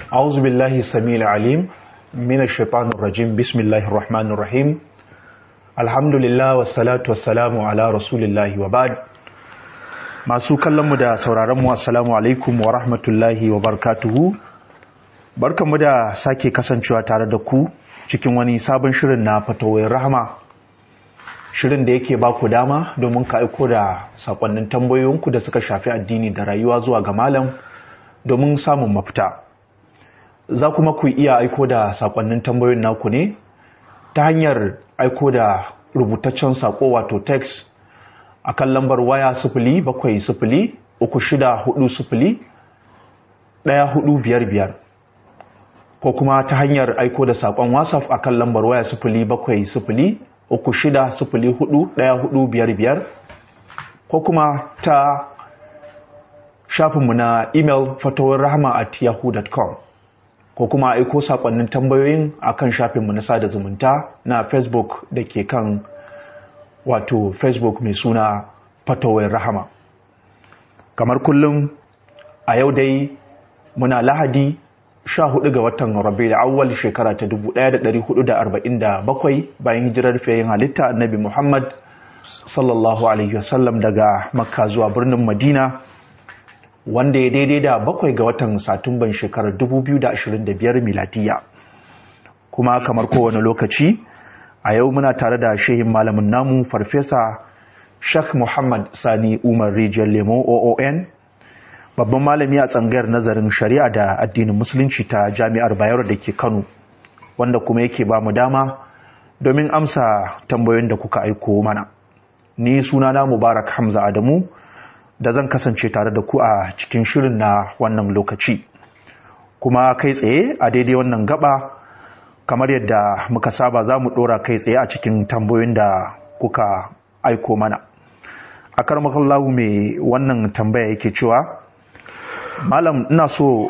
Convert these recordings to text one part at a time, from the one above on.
أعوذ بالله السميع العليم من الشيطان الرجيم بسم الله الرحمن الرحيم الحمد لله والصلاة والسلام على رسول الله وبعد masu kallonmu da sauraronmu assalamu alaikum wa rahmatullahi wa barakatuhu barkanmu da sake kasancewa tare da ku cikin wani sabon shirin na fatawai rahama shirin da yake baku dama domin ka aiko da sakonnin tambayoyinku da suka shafi addini da rayuwa zuwa ga malam domin samun mafita za kuma ku iya aiko da sakonnin tambayoyin naku ne ta hanyar aiko da rubutaccen sako wato text a kan lambar waya sifili bakwai sifili uku shida hudu sifili ɗaya hudu biyar biyar ko kuma ta hanyar aiko da saƙon whatsapp a kan lambar waya sifili bakwai sifili uku shida sifili hudu ɗaya hudu biyar biyar ko kuma ta shafinmu na email fatawar rahama at yahoo.com ko kuma aiko saƙonnin tambayoyin a kan shafinmu na sada zumunta na facebook da ke kan wato facebook mai suna fatawar rahama kamar kullum a yau dai muna lahadi 14 ga watan rabi'ul awwal shekara ta 1447 bayan hijirar fiyayin halitta annabi muhammad sallallahu alaihi wasallam daga makka zuwa birnin madina wanda ya daidai da bakwai ga watan satumban shekarar 2025 miladiya kuma kamar kowane lokaci a yau muna tare da shehin malamin namu farfesa Sheikh Muhammad Sani Umar Rijiyar Lemo OON babban malami a tsangayar nazarin shari'a da addinin musulunci ta jami'ar Bayero da ke Kano wanda kuma yake ba mu dama domin amsa tambayoyin da kuka aiko mana ni sunana Mubarak Hamza Adamu da zan kasance tare da ku a cikin shirin na wannan lokaci kuma kai tsaye a daidai wannan gaba kamar yadda muka saba za mu ɗora kai tsaye a cikin tambayoyin da kuka aiko mana a karmakallahu mai wannan tambaya yake cewa malam ina so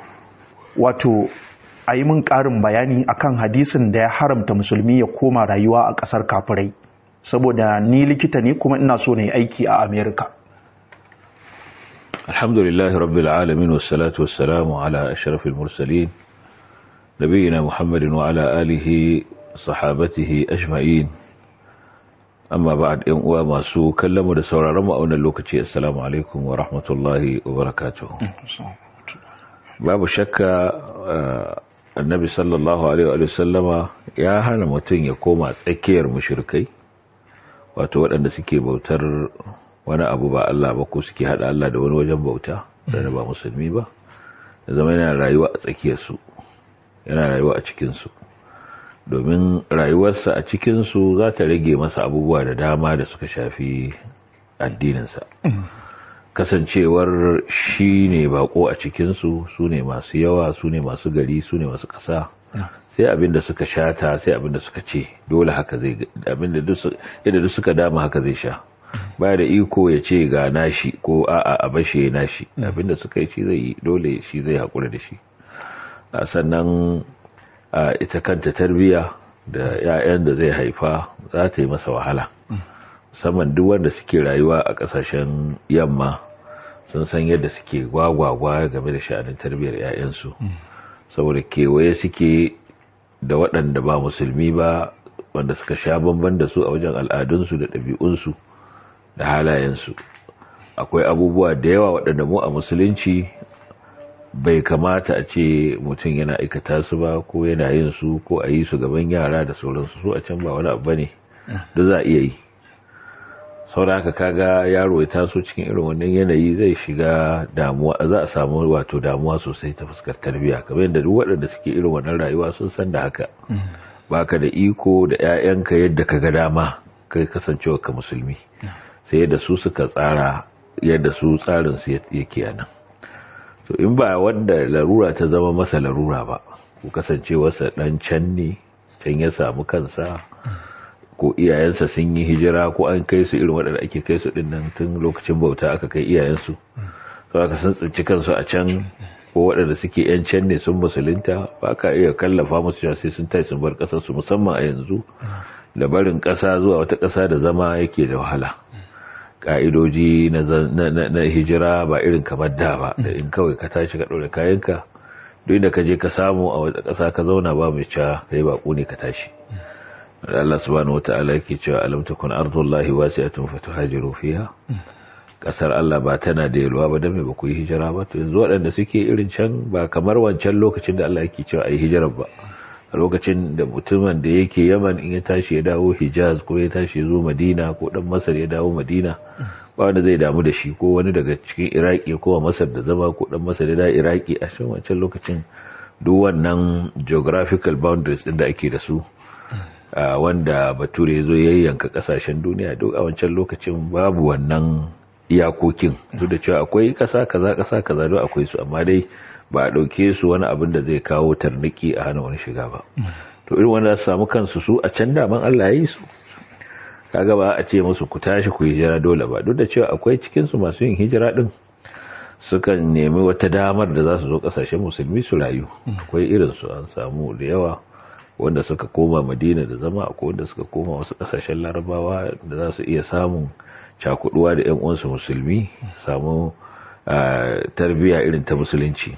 wato a yi min ƙarin bayani akan hadisin da ya haramta musulmi ya koma rayuwa a ƙasar kafirai saboda ni likita ne kuma ina so na yi aiki a amerika alhamdulillahi rabbil alamin wassalatu wassalamu ala ashrafil mursalin نبينا محمد وعلى آله صحابته أجمعين أما بعد إن ما سو كلمة سورة رمى أولا اللوكتي السلام عليكم ورحمة الله وبركاته باب شك النبي صلى الله عليه وسلم يا هنا متين يقوم تسكير مشركي wato waɗanda suke bautar wani abu ba Allah ba ko suke haɗa Allah da wani wajen bauta da ba musulmi ba da zama yana rayuwa a tsakiyarsu yana rayuwa a cikinsu domin rayuwarsa a cikinsu za ta rage masa abubuwa da dama da suka shafi addininsa kasancewar shi ne bako a cikinsu su ne masu yawa su ne masu gari su ne masu ƙasa sai abinda suka shata sai abinda suka ce dole haka zai abinda duk suka dama haka zai sha baya da iko ya ce ga nashi ko a'a a bashe nashi abinda suka yi shi zai yi dole shi zai haƙura da shi sannan ita kanta tarbiya da 'ya'yan da zai haifa za ta yi masa wahala musamman duk wanda suke rayuwa a ƙasashen yamma sun san yadda suke gwagwagwa game da sha'anin tarbiyar 'ya'yansu saboda kewaye suke da waɗanda ba musulmi ba wanda suka sha bamban da su a wajen al'adunsu da ɗabi'unsu da halayensu akwai abubuwa da yawa waɗanda mu a musulunci bai kamata a ce mutum yana aikata su ba ko yana yin su ko a yi su gaban yara da sauransu su a can ba wani abu ne da za a iya yi saboda haka kaga yaro ya taso cikin irin wannan yanayi zai shiga damuwa za a samu wato damuwa sosai ta fuskar tarbiyya kamar yadda duk waɗanda suke irin wannan rayuwa sun san da haka baka da iko da 'ya'yanka yadda ka ga dama kai kasancewa ka musulmi sai yadda su suka tsara yadda su tsarin su yake a nan to in ba wanda larura ta zama masa larura ba ku kasance wasa dan can ne can ya samu kansa ko iyayensa sun yi hijira ko an kai su irin waɗanda ake kai su ɗin nan tun lokacin bauta aka kai iyayensu to aka san tsinci kansu a can ko waɗanda suke yan can ne sun musulunta ba ka iya kallafa musu cewa sai sun tai sun bar ƙasar su musamman a yanzu da barin ƙasa zuwa wata ƙasa da zama yake da wahala ka'idoji na hijira ba irin kamar da ba da in kawai ka tashi ka ɗaure kayanka duk da ka je ka samu a wata ƙasa ka zauna ba mai cewa kai baƙo ne ka tashi Allah subhanahu wata'ala yake cewa alam takun ardullahi wasi'atun fatuhajiru fiha kasar Allah ba tana da yalwa ba dan me ba ku yi hijira ba to yanzu waɗanda suke irin can ba kamar wancan lokacin da Allah yake cewa ayi hijira ba a lokacin da mutumin da yake Yaman in ya tashi ya dawo Hijaz ko ya tashi ya zo Madina ko dan Masar ya dawo Madina ba wanda zai damu da shi ko wani daga cikin Iraki ko Masar da zama ko dan Masar da Iraki a cikin wancan lokacin duk wannan geographical boundaries din da ake da su Uh, wanda bature zo yayyanka kasashen duniya duk a wancan lokacin babu wannan iyakokin duk da cewa akwai kasa kaza kasa kaza duk akwai su amma dai ba a dauke su wani abin da zai kawo tarniki a hana wani shiga ba to irin wanda su samu kansu su a can daman Allah ya yi su kaga ba a ce musu ku tashi ku hijira dole ba duk da cewa akwai cikin su masu yin hijira din sukan nemi wata damar da za su zo kasashen musulmi su rayu akwai irin su an samu da yawa wanda suka koma madina da zama akwai wanda suka koma wasu kasashen larabawa da za su iya samun cakuduwa da yan uwansu musulmi samu tarbiyya irin ta musulunci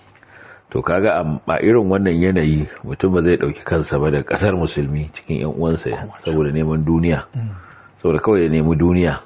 to kaga a irin wannan yanayi mutum ba zai dauki kansa ba da kasar musulmi cikin yan uwansa saboda neman duniya saboda kawai ya nemi duniya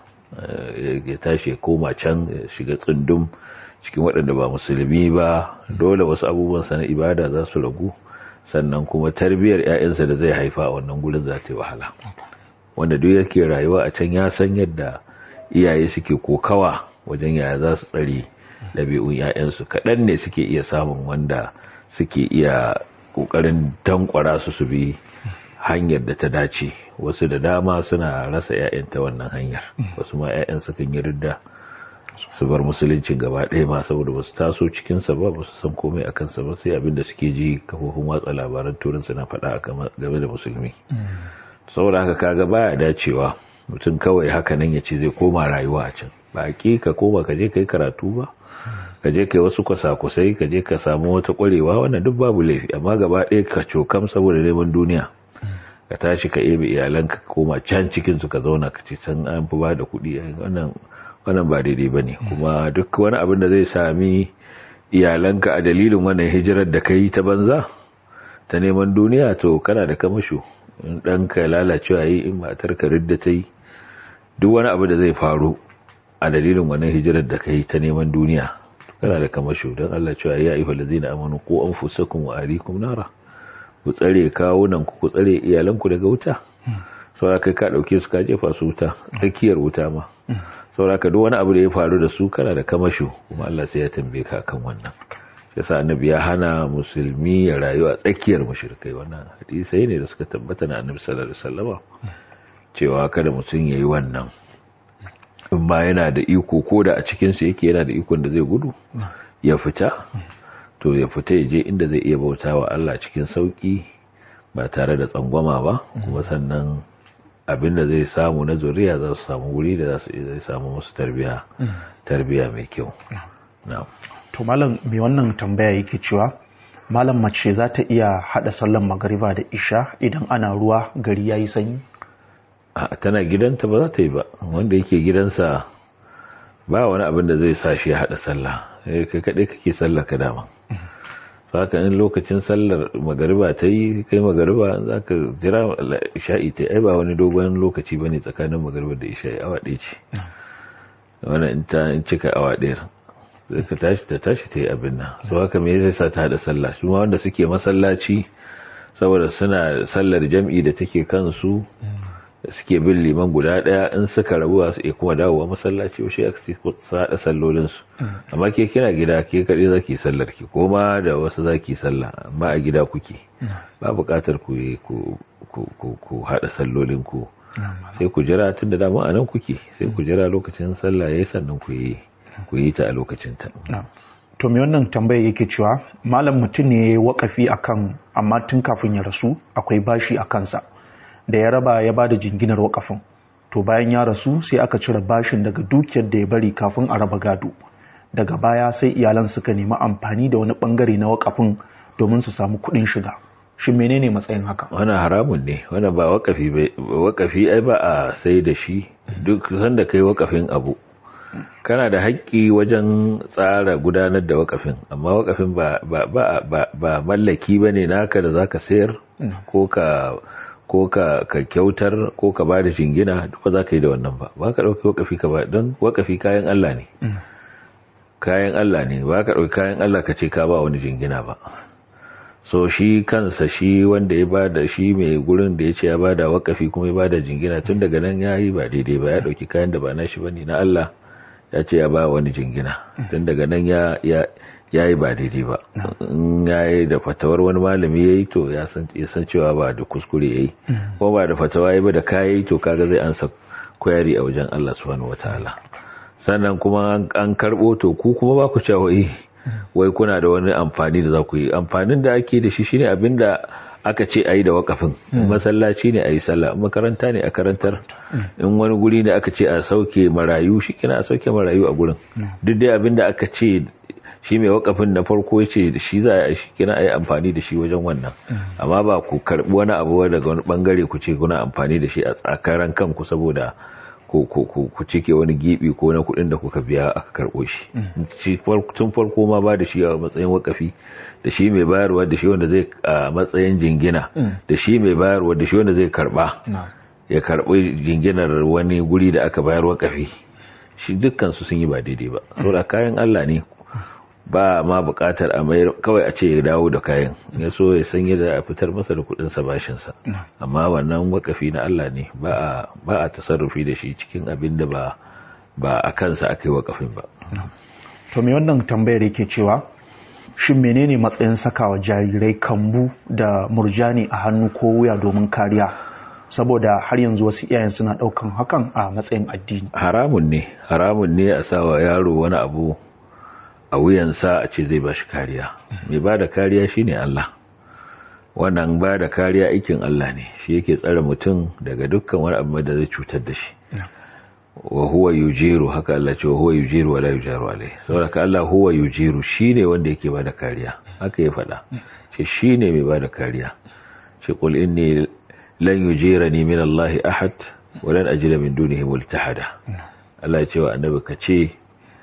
ya tashi ya koma can ya shiga tsundum cikin waɗanda ba musulmi ba dole wasu abubuwan na ibada za su ragu sannan kuma tarbiyyar 'ya'yansa da zai haifa a wannan gurin za ta yi wahala wanda duk yake rayuwa a can ya san yadda iyaye suke kokawa wajen yaya za su tsare ɗabi'un 'ya'yansu kaɗan ne suke iya samun wanda suke iya ƙoƙarin tankwara su su bi hanyar da ta dace wasu da dama suna rasa 'ya'yan ta wannan hanyar wasu ma 'ya'yan sukan yi ridda su bar musuluncin gaba ɗaya ma saboda ba su taso cikinsa ba ba su san komai a kansa ba sai abinda suke ji kafofin watsa labaran turinsa na faɗa game da musulmi saboda haka kaga baya dacewa mutum kawai haka nan ya ce zai koma rayuwa a can ba ki ka koma ka je ka yi karatu ba ka je ka yi wasu kwasa-kusai ka je ka samu wata ƙwarewa wannan duk babu laifi amma gaba ɗaya ka cokam saboda neman duniya ka tashi ka ebe iyalanka ka koma can cikin su ka zauna ka ce can an fi ba da kuɗi wannan wannan ba daidai ba ne kuma duk wani abin da zai sami iyalanka a dalilin wannan hijirar da ka yi ta banza ta neman duniya to kana da kamasho in ɗanka lalacewa yi in matar ka ridda ta yi duk wani abu da zai faru a dalilin wannan hijirar da ka yi ta neman duniya kana da kamasho don Allah cewa ya ayyuhal ladzina amanu qu anfusakum wa ahlikum nara ku tsare kawunan ku ku tsare iyalanku daga wuta saboda kai ka dauke su ka jefa su wuta tsakiyar wuta ma saboda duk wani abu da ya faru da su kana da kamasho kuma Allah sai ya tambaye ka kan wannan yasa annabi ya hana musulmi ya rayu a tsakiyar mushrikai wannan hadisi ne da suka tabbata na annabi sallallahu alaihi wasallama cewa kada mutum yayi wannan in ba yana da iko ko da a cikin su yake yana da ikon da zai gudu ya fita to ya fita ya je inda zai iya bautawa Allah cikin sauki ba tare da tsangwama ba kuma sannan abin da zai samu na zuriya za su samu wuri da zai samu musu tarbiya tarbiya mai kyau to malam mai wannan tambaya yake cewa malam mace za ta iya hada sallan magariba da isha idan ana ruwa gari yayi sanyi a tana gidanta ba za ta yi ba wanda yake gidansa ba wani abin da zai sa shi ya hada sallah kai kadai kake sallar ka dama saka in lokacin sallar magariba ta yi kai magariba za ka jira isha'i ta ai ba wani dogon lokaci ba ne tsakanin magariba da isha'i awa ɗaya ce wani in ta in cika awa ɗaya zai ka tashi ta tashi ta yi abin nan su haka me zai sa ta haɗa sallah su wanda suke masallaci saboda suna sallar jam'i da take kansu suke bin liman guda ɗaya in suka rabu su iya kuma dawowa masallaci wasu ya su haɗa sallolinsu amma ke kina gida ke kaɗai za ki sallar ki ko ma da wasu za ki sallah amma a gida kuke ba buƙatar ku haɗa sallolin ku sai ku jira tun da dama a nan kuke sai ku jira lokacin sallah ya yi sannan ku yi ku yi ta a lokacin ta to me wannan tambaya yake cewa malam mutum ne wakafi akan amma tun kafin ya rasu akwai bashi a kansa da ya raba ya bada jinginar wakafin to bayan ya rasu sai aka cire bashin daga dukiyar da ya bari kafin a raba gado daga baya sai iyalan suka nemi amfani da wani bangare na wakafin domin su samu kuɗin shiga shi menene matsayin haka wannan haramun ne wannan ba wakafi wakafi ai ba a sai da shi duk sanda kai wakafin abu kana da haƙƙi wajen tsara gudanar da wakafin amma wakafin ba ba ba ba, ba mallaki bane naka da zaka sayar ko ka ko ka ka kyautar ko ka ba da jingina duk ba za ka yi da wannan ba ba ka ɗauki wakafi ka ba don wakafi kayan Allah ne kayan Allah ne ba ka ɗauki kayan Allah ka ce ka ba wani jingina ba so shi kansa shi wanda ya ba da shi mai gurin da ya ce ya ba da wakafi kuma ya ba da jingina tun daga nan ya yi ba daidai ba ya ɗauki kayan da ba na shi ba ne na Allah ya ce ya ba wani jingina tun daga nan ya yi ba daidai ba in ya yi da fatawar wani malami ya yi to ya san cewa ba da kuskure ya yi ko ba da fatawa ya ba da kaya yi to kaga zai ansa kwayari a wajen Allah subhanahu wataala sannan kuma an karbo to ku kuma ba ku cewa wai kuna da wani amfani da za ku yi amfanin da ake da shi shine abinda aka ce a yi da wakafin masallaci ne a yi sallah makaranta ne a karantar in wani guri ne aka ce a sauke marayu shi kina a sauke marayu a gurin duk dai abinda aka ce shi mai wakafin na farko ya ce shi za a shi kina a yi amfani da shi wajen wannan amma ba ku karbi wani abu daga wani bangare ku ce kuna amfani da shi a tsakaran kanku saboda ku cike wani gibi ko na kudin da kuka biya aka karbo shi tun farko ma ba da shi a matsayin wakafi da shi mai bayarwa da shi wanda zai a matsayin jingina da shi mai bayarwa da shi wanda zai karba ya karbi jinginar wani guri da aka bayar wakafi shi dukkan su sun yi ba daidai ba saboda kayan Allah ne ba ma bukatar a mayar kawai a ce ya dawo da kayan ya so ya san yadda a fitar masa da kudin sa bashin sa amma wannan wakafi na Allah ne ba a ba a tasarrufi da shi cikin abin da ba ba a kansa aka yi wakafin ba to me wannan tambayar yake cewa shin menene matsayin sakawa jarirai kambu da murjani a hannu ko wuya domin kariya saboda har yanzu wasu iyayen suna daukan hakan a matsayin addini haramun ne haramun ne a sawa yaro wani abu a wuyansa a ce zai ba shi kariya mai ba da kariya shine Allah wannan ba da kariya aikin Allah ne shi yake tsare mutum daga dukkan wani abu da zai cutar da shi wa huwa yujiru haka Allah ce wa huwa yujiru wala yujaru alai saboda ka Allah huwa yujiru shine wanda yake ba da kariya haka ya faɗa ce shine mai ba da kariya ce qul inni lan yujirani min Allah ahad wa lan ajida min dunihi multahada Allah ya ce wa annabi ka ce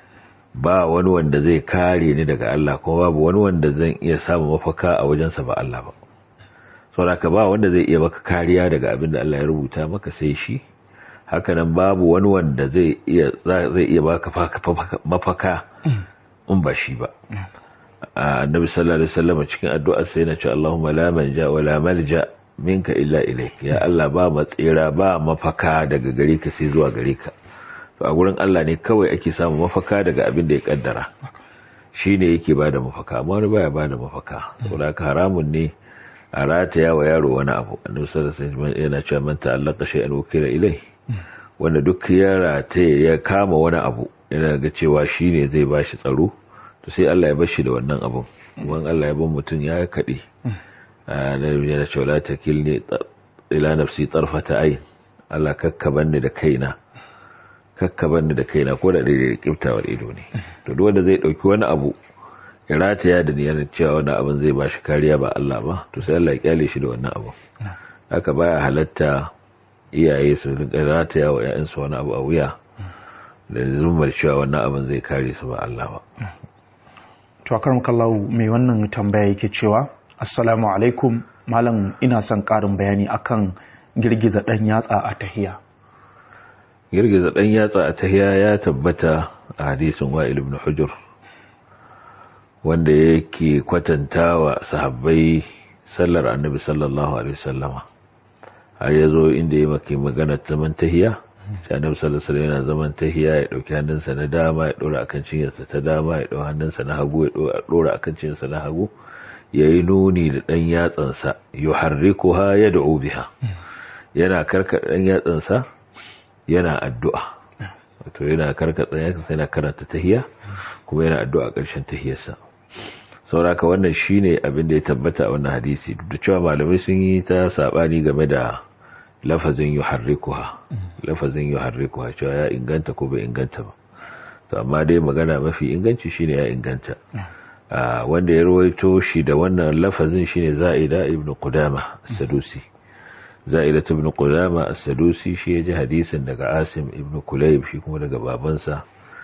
ba wani wanda zai kare ni daga Allah kuma babu wani wanda zan iya samu mafaka a wajensa ba Allah ba saboda ba wanda zai iya maka kariya daga abin da Allah ya rubuta maka sai shi hakanan babu wani wanda zai iya zai iya baka mafaka in ba shi ba annabi sallallahu alaihi wasallam cikin addu'ar sai yana cewa Allahumma la manja wa la malja minka illa ilayk ya Allah ba matsira ba mafaka daga gare ka sai zuwa gare ka to a gurin Allah ne kawai ake samu mafaka daga abin da ya kaddara shi ne yake ba da mafaka amma wani baya ba da mafaka saboda haka haramun ne a rataya wa yaro wani abu annabi sallallahu alaihi wasallam yana cewa man ta'allaqa shay'an wukila ilai wanda duk ya rataya ya kama wani abu yana ga cewa shi ne zai ba shi tsaro to sai Allah ya bar shi da wannan abun wani Allah ya bar mutum ya kaɗe annabi yana cewa la takilni ila nafsi tarfata ayn Allah kakkaban ni da kaina kakkaban da kaina ko da daidai kiftawar ido ne to duk wanda zai dauki wani abu ya rataya da niyyar cewa wani abin zai ba shi kariya ba Allah ba to sai Allah ya kyale shi da wannan abu haka baya halatta iyaye su rataya wa ƴaƴansu wani abu a wuya da zumar cewa wannan abin zai kare su ba Allah ba to akaram kallahu mai wannan tambaya yake cewa assalamu alaikum malam ina son karin bayani akan girgiza dan yatsa a tahiya girgiza ɗan yatsa a tahiya ya tabbata a hadisin wa'il ibn hujur wanda yake kwatanta wa sahabbai sallar annabi sallallahu alaihi wasallama har ya zo inda ya maki magana zaman tahiya shi annabi sallallahu alaihi yana zaman tahiya ya ɗauki hannunsa na dama ya ɗora akan cinyarsa ta dama ya ɗau hannunsa na hagu ya ɗora akan cinyarsa na hagu ya yi nuni da ɗan yatsansa yuharrikuha yad'u biha yana karkaɗa ɗan yatsansa yana addu'a wato yana karkatsa ya sai yana karanta tahiya kuma yana addu'a ƙarshen tahiyarsa sauraka wannan shine abin da ya tabbata a wannan hadisi duk da cewa malamai sun yi ta sabani game da lafazin yuharrikuha lafazin yuharrikuha cewa ya inganta ko bai inganta ba to amma dai magana mafi inganci shine ya inganta wanda ya rawaito shi da wannan lafazin shine za'ida ibnu qudama sadusi za'ida ibn qudama as-sadusi shi ya ji hadisin daga asim ibn kulayb shi kuma daga babansa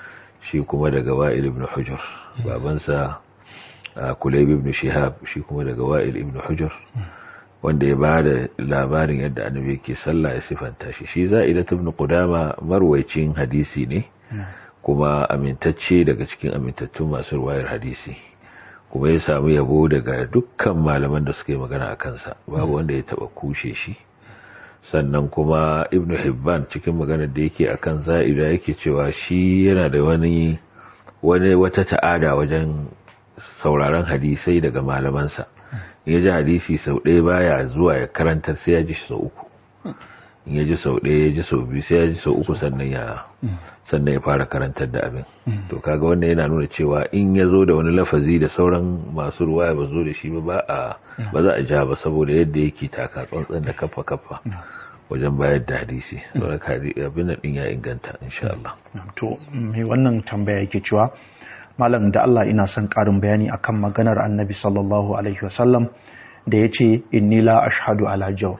shi kuma daga wa'il ibn hujur babansa kulayb ibn shihab shi kuma daga wa'il ibn hujur wanda ya bada labarin yadda annabi yake sallah ya sifanta shi shi za'idat ibn qudama marwaicin hadisi ne kuma amintacce daga cikin amintattun masu ruwayar hadisi kuma ya samu yabo daga dukkan malaman da suka yi magana a kansa babu wanda ya taba kushe shi sannan kuma ibn hibban cikin maganar da yake akan za'ida yake cewa shi yana da wani wani wata ta'ada wajen sauraron hadisai daga malamansa ya ji hadisi sau ɗaya baya zuwa ya karantar sai ya ji sau uku in ya ji sau ɗaya ya ji sau biyu sai ya ji sau uku sannan ya sannan ya fara karantar da abin to kaga wannan yana nuna cewa in ya zo da wani lafazi da sauran masu ruwa ba zo da shi ba a ba za a ja ba saboda yadda yake taka tsantsan da kafa kafa wajen bayar da hadisi saboda abin nan din ya inganta insha Allah to me wannan tambaya yake cewa malam da Allah ina son karin bayani akan maganar annabi sallallahu alaihi wasallam da ya ce inni la ashhadu ala jawr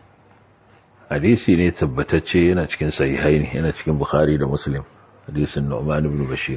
hadisi ne tabbatacce yana cikin sahihain yana cikin bukhari da muslim hadisin nu'man ibn bashir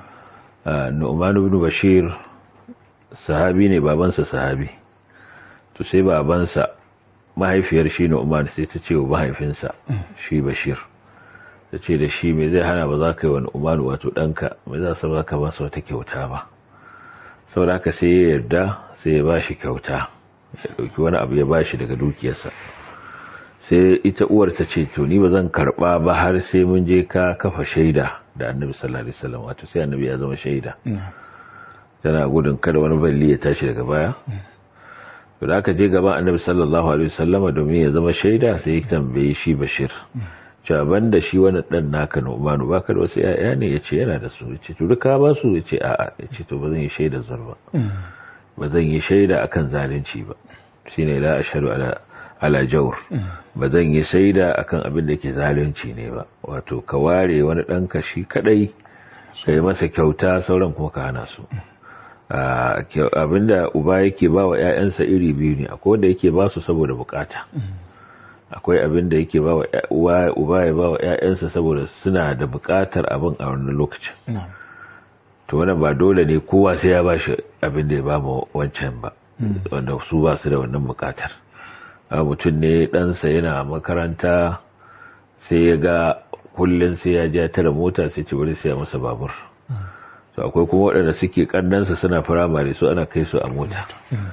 nu'man ibn bashir sahabi ne babansa sahabi to sai babansa mahaifiyar shi nu'man sai ta ce wa mahaifinsa shi bashir ta ce da shi mai zai hana ba za ka yi wa nu'man wato ɗanka mai za su ba ka ba su wata kyauta ba saboda haka sai ya yarda sai ya ba shi kyauta ya ɗauki wani abu ya ba shi daga dukiyarsa sai ita uwar ta ce to ni ba zan karba ba har sai mun je ka kafa shaida da annabi sallallahu alaihi wasallam wato sai annabi ya zama shaida tana gudun kada wani balli ya tashi daga baya to da aka je gaban annabi sallallahu alaihi wasallama domin ya zama shaida sai ya tambaye shi bashir cewa banda shi wani dan naka Nu'manu baka da wasu yaya ne yace yana da su yace to duka ba su yace a'a yace to ba zan yi shaida zurba ba zan yi shaida akan zalunci ba shine la ashhadu ala ala jawr ba zan yi saida akan abin da yake zalunci ne ba wato ka ware wani ɗanka shi kadai ka yi masa kyauta sauran kuma ka hana su abinda uba yake ba wa 'ya'yansa iri biyu ne akwai wanda yake ba su saboda bukata akwai abin da yake ba wa uba ya ba wa 'ya'yansa saboda suna da bukatar abin a wannan lokacin to wannan ba dole ne kowa sai ya ba shi abin da ya ba ma wancan ba wanda su ba su da wannan bukatar mutum ne ɗansa yana makaranta sai ya ga kullum sai ya ja tara mota sai ci bari siya masa babur to akwai kuma waɗanda suke ƙannansa suna firamare su ana kai su a mota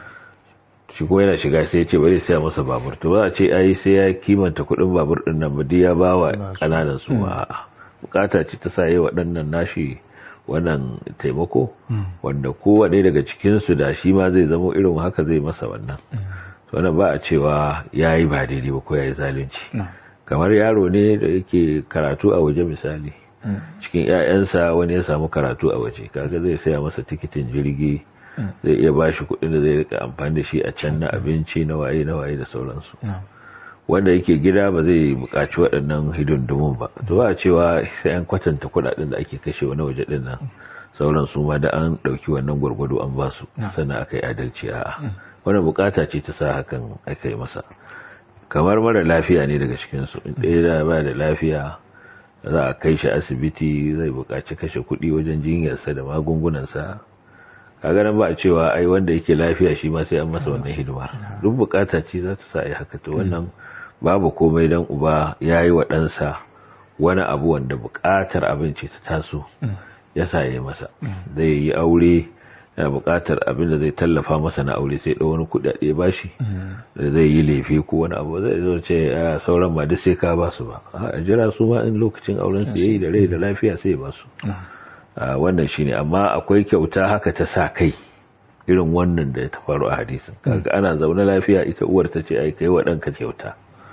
shi kuma yana shiga sai ya ce bari siya masa babur to ba a ce ai sai ya kimanta kuɗin babur ɗin nan badi ya ba wa ƙananan su a bukata ce ta sa yi waɗannan nashi wannan taimako wanda kowane daga cikinsu da shi ma zai zama irin haka zai masa wannan wannan ba a cewa ya yi ba daidai ba ko ya yi zalunci kamar yaro ne da yake karatu a waje misali cikin 'ya'yansa wani ya samu karatu a waje kaga zai saya masa tikitin jirgi zai iya ba shi kuɗin da zai rika amfani da shi a can na abinci na waye na waye da sauransu wanda yake gida ba zai buƙaci waɗannan hidindimun ba to ba a cewa sai an kwatanta kuɗaɗen da ake kashe wani waje ɗin nan sauran su ma da an ɗauki wannan gwargwado an ba su sannan aka yi adalci a'a wani bukata ce ta sa hakan aka yi masa kamar mara lafiya ne daga cikinsu ɗaya da ba da lafiya za a kai shi asibiti zai buƙaci kashe kuɗi wajen jinyarsa da magungunansa kaga nan ba a cewa ai wanda yake lafiya shi ma sai an masa wannan hidimar duk bukata ce za ta sa ai haka to wannan babu komai dan uba ya yi wa ɗansa wani abu wanda buƙatar abinci ta taso ya sa ya yi masa zai yi aure yana buƙatar abin da zai tallafa masa na aure sai ɗau wani kuɗaɗe ba shi da zai yi laifi ko wani abu zai zo ce a sauran ba duk sai ka ba su ba a jira su ma in lokacin auren su yayi da rai da lafiya sai ba su wannan shine amma akwai kyauta haka ta sa kai irin wannan da ta faru a hadisin kaga ana zaune lafiya ita uwar ta ce ai kai wa ɗanka kyauta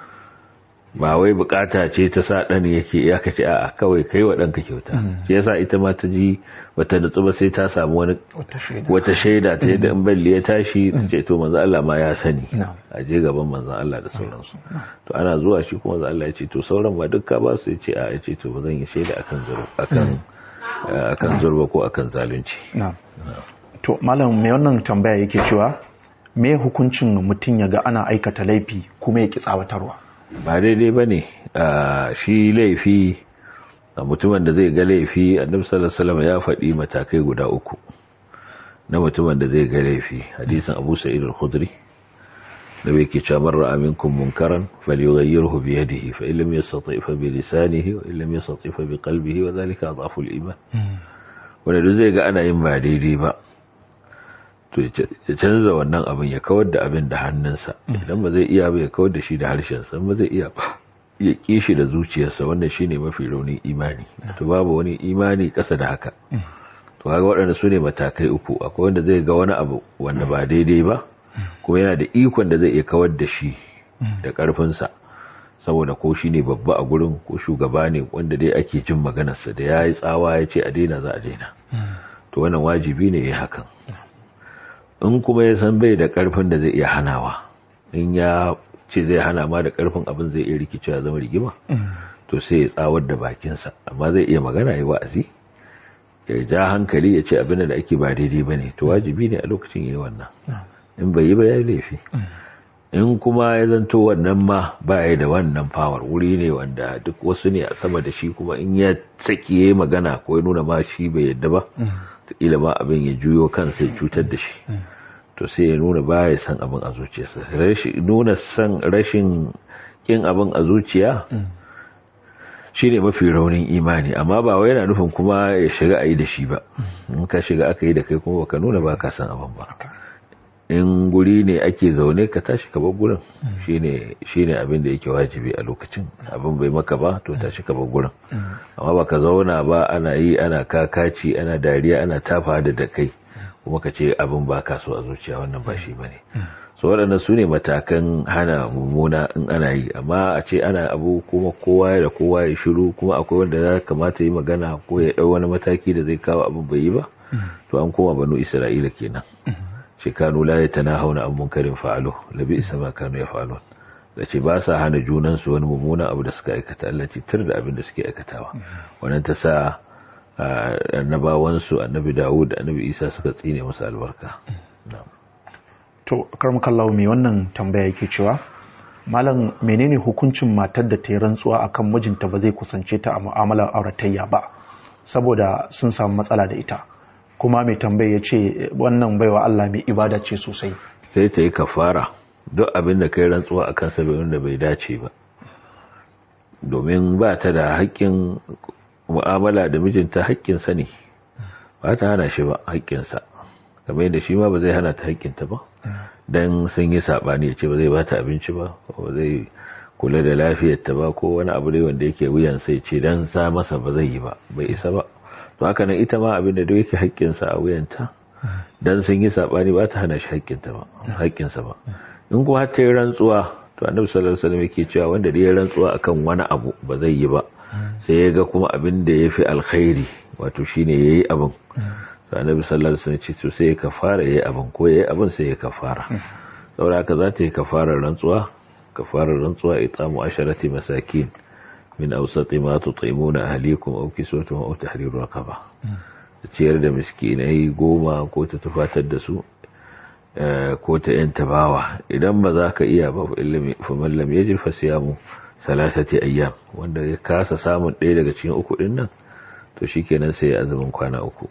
ba wai bukata ce ta sa ɗan yake ya kace a kawai kai wa ɗanka kyauta shi yasa ita ma ta ji bata nutsu ba sai ta samu wani wata shaida ta yadda in balli ya tashi ta ce to manzo Allah ma ya sani a je gaban manzo Allah da sauransu to ana zuwa shi kuma manzo Allah ya ce to sauran ba dukka ba su ce a ya ce to ba zan yi shaida akan zurba akan akan zurba ko akan zalunci to malam mai wannan tambaya yake cewa me hukuncin mutum ya ga ana aikata laifi kuma ya ki tsawatarwa ba daidai ba ne shi laifi a mutumin da zai ga laifi annabi sallallahu alaihi wasallam ya faɗi matakai guda uku na mutumin da zai ga laifi hadisin Abu Sa'id al-Khudri da bai ke cewa man ra'a minkum munkaran falyughayyirhu bi yadihi fa illam yastati' fa bi lisanihi wa illam yastati' fa bi qalbihi wa dhalika adhafu al-iman wanda duk zai ga ana yin ba daidai ba to ya canza wannan abin ya kawar da abin da hannunsa idan ba zai iya ba ya kawar da shi da harshensa ba zai iya ba ya kishi da zuciyarsa wannan shine mafi raunin imani to babu wani imani kasa da haka to kaga waɗanda su ne matakai uku akwai wanda zai ga wani abu wanda ba daidai ba kuma yana da ikon da zai iya kawar da shi da ƙarfinsa saboda ko shi ne babba a gurin ko shugaba ne wanda dai ake jin maganarsa da ya yi tsawa ya ce a daina za a daina to wannan wajibi ne ya hakan in kuma ya san bai da ƙarfin da zai iya hanawa in ya ce zai hana ma da ƙarfin abin zai iya rikicewa zama rigima to sai ya tsawar da bakinsa amma zai iya magana ya wa'azi ya ja hankali ya ce abin da ake ba daidai ba ne to wajibi ne a lokacin yi wannan in bai yi ba ya laifi in kuma ya zanto wannan ma ba ya da wannan fawar wuri ne wanda duk wasu ne a sama da shi kuma in ya tsaki ya magana ko ya nuna ma shi bai yadda ba ila ma abin ya juyo kansa ya cutar da shi to sai ya nuna ba ya san abin a zuciyarsa nuna san rashin kin abin a zuciya shi ne mafi raunin imani amma ba wai yana nufin kuma ya shiga a yi da shi ba in ka shiga aka yi da kai kuma baka nuna ba ka san abin ba in guri ne ake zaune ka tashi ka bar gurin shine shine abin da yake wajibi a lokacin abin bai maka ba to tashi ka bar gurin amma baka zauna ba ana yi ana kakaci ana dariya ana tafa da da kai kuma ka ce abin ba ka so a zuciya wannan ba shi bane so waɗannan su ne matakan hana mummuna in ana yi amma a ce ana abu kuma kowa da kowa ya shiru kuma akwai wanda ya kamata yi magana ko ya ɗau wani mataki da zai kawo abin bai yi ba to an koma banu isra'ila kenan ce kanu la ya tana hauna an munkarin fa'alo labi isa ma kanu ya fa'alon da ce ba sa hana junansu wani mummunan abu da suka aikata Allah ce tir da abin da suke aikatawa wannan ta sa annabawansu annabi dawud da annabi isa suka tsine musu albarka to karmakallahu mai wannan tambaya yake cewa malam menene hukuncin matar da ta yi rantsuwa akan mijinta ba zai kusance ta a mu'amalar auratayya ba saboda sun samu matsala da ita kuma mai tambaya ya ce wannan baiwa Allah mai ibada ce sosai sai ta yi kafara duk abin da kai rantsuwa a kansa bai wanda bai dace ba domin ba ta da haƙƙin mu'amala da mijinta haƙƙinsa ne ba ta hana shi ba haƙƙinsa kamar yadda shi ma ba zai hana ta haƙƙinta ba don sun yi saɓani ya ce ba zai ba ta abinci ba ba zai kula da lafiyarta ba ko wani abu ne wanda yake wuyan sai ce don sa masa ba zai yi ba bai isa ba to haka nan ita ma abin da duk yake haƙƙinsa a wuyanta dan sun yi sabani ba ta hana shi haƙƙinta ba haƙƙinsa ba in kuma har ta yi rantsuwa to annabi sallallahu alaihi wasallam yake cewa wanda da ya rantsuwa akan wani abu ba zai yi ba sai ya ga kuma abin da yafi alkhairi wato shine yayi abin to annabi sallallahu alaihi wasallam ce to sai ya kafara yayi abin ko yayi abin sai ya kafara saboda haka za ta yi kafarar rantsuwa kafarar rantsuwa itamu asharati masakin min ausati ma tut'imuna ahlikum aw kiswatuhum aw tahriru raqaba ciyar da miskinai goma ko ta tufatar da su ko ta yanta bawa idan ba za ka iya ba fa man lam yajid fa siyamu salasati ayyam wanda ya kasa samun ɗaya daga cikin uku din nan to shikenan sai ya azumin kwana uku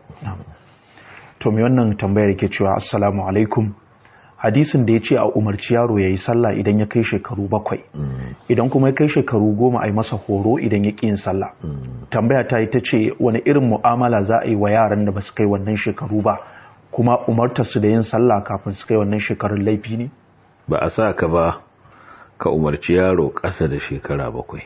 to me wannan tambayar yake cewa assalamu alaikum hadisin da ya ce a umarci yaro ya yi sallah idan ya kai shekaru bakwai idan kuma ya kai shekaru goma a yi masa horo idan ya ƙi yin sallah tambaya ta yi ta ce wani irin mu'amala za a yi wa yaran da ba su kai wannan shekaru ba kuma umartar su da yin sallah kafin su kai wannan shekarun laifi ne ba a sa ka ba ka umarci yaro ƙasa da shekara bakwai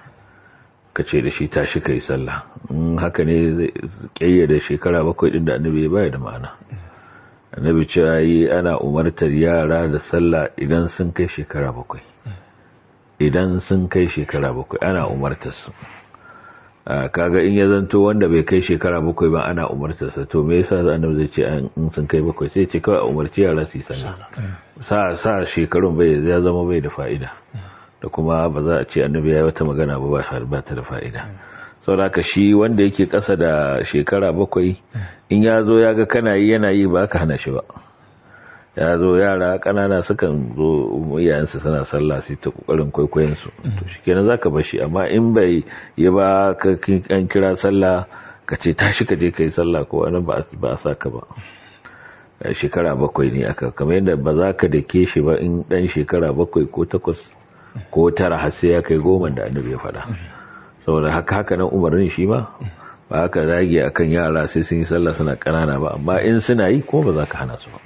ka ce da shi tashi ka yi sallah in haka ne zai ƙayyade shekara bakwai ɗin da annabi ya baya da ma'ana annabi cewa yi ana umartar yara da sallah idan sun kai shekara bakwai idan sun kai shekara bakwai ana umartar su kaga in ya zanto wanda bai kai shekara bakwai ba ana umartar sa to me yasa annabi zai ce in sun kai bakwai sai ce kawai umarci yara su yi sallah sa sa shekarun bai ya zama bai da fa'ida da kuma ba za a ce annabi ya yi wata magana ba ba ta da fa'ida sauraka shi wanda yake ƙasa da shekara bakwai in ya zo ya ga kana yi yana yi ba ka hana shi ba ya zo yara kanana sukan zo iyayensu suna sallah su ta kokarin kwaikwayon su to shikenan zaka bar shi amma in bai yi ba ka an kira sallah ka ce tashi ka je kai sallah ko wani ba a saka ba shekara bakwai ne aka kamar yadda ba za ka dake shi ba in dan shekara bakwai ko takwas ko tara har sai ya kai goma da annabi ya faɗa saboda haka haka nan umarnin shi ma ba haka zagi akan yara sai sun yi sallah suna kanana ba amma in suna yi ko ba za ka hana su ba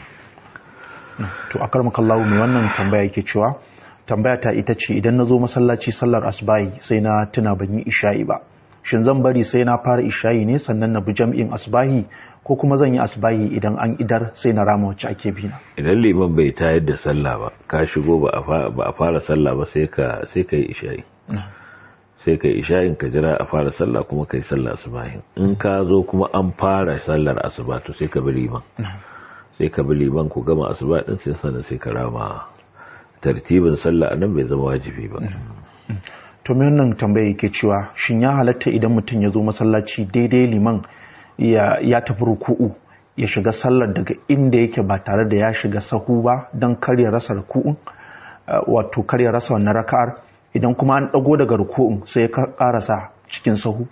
to a karmakallahu mai wannan tambaya yake cewa tambaya ta ita ce idan na zo masallaci sallar asbahi sai na tuna ban yi isha'i ba shin zan bari sai na fara isha'i ne sannan na bi jam'in asbahi ko kuma zan yi asbahi idan an idar sai na rama wacce ake bi na idan liman bai tayar da sallah ba ka shigo ba a fara sallah ba sai ka sai ka yi isha'i sai ka yi isha'in ka jira a fara sallah kuma ka yi sallah asubahin in ka zo kuma an fara sallar asuba to sai ka bi liman sai ka bi liman ku gama asuba din sai sannan sai ka rama tartibin sallah nan bai zama wajibi ba to me wannan tambaya yake cewa shin ya halatta idan mutum ya zo masallaci daidai liman ya tafi ruku'u ya shiga sallar daga inda yake ba tare da ya shiga sahu ba don kar ya rasa ruku'un wato kar ya rasa wannan raka'ar idan kuma an dago daga ruku'un sai ka karasa cikin sahu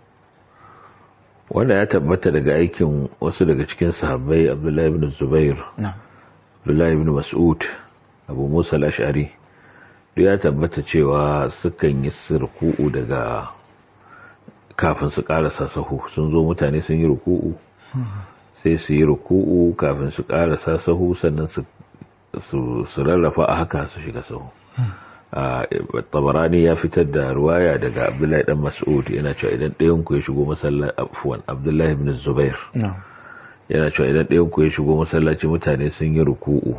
wanda ya tabbata daga aikin wasu daga cikin sahabbai abdullahi ibn zubair abdullahi ibn mas'ud abu musa al-ash'ari ya tabbata cewa sukan yi ruku'u daga kafin su karasa sahu sun zo mutane sun yi ruku'u sai su yi ruku'u kafin su karasa sahu sannan su rarrafa a haka su shiga sahu tabarani ya fitar da ruwaya daga abdullahi dan mas'ud yana cewa idan ɗayan ku ya shigo masallaci afwan abdullahi ibn zubair yana cewa idan ɗayan ku ya shigo masallaci mutane sun yi ruku'u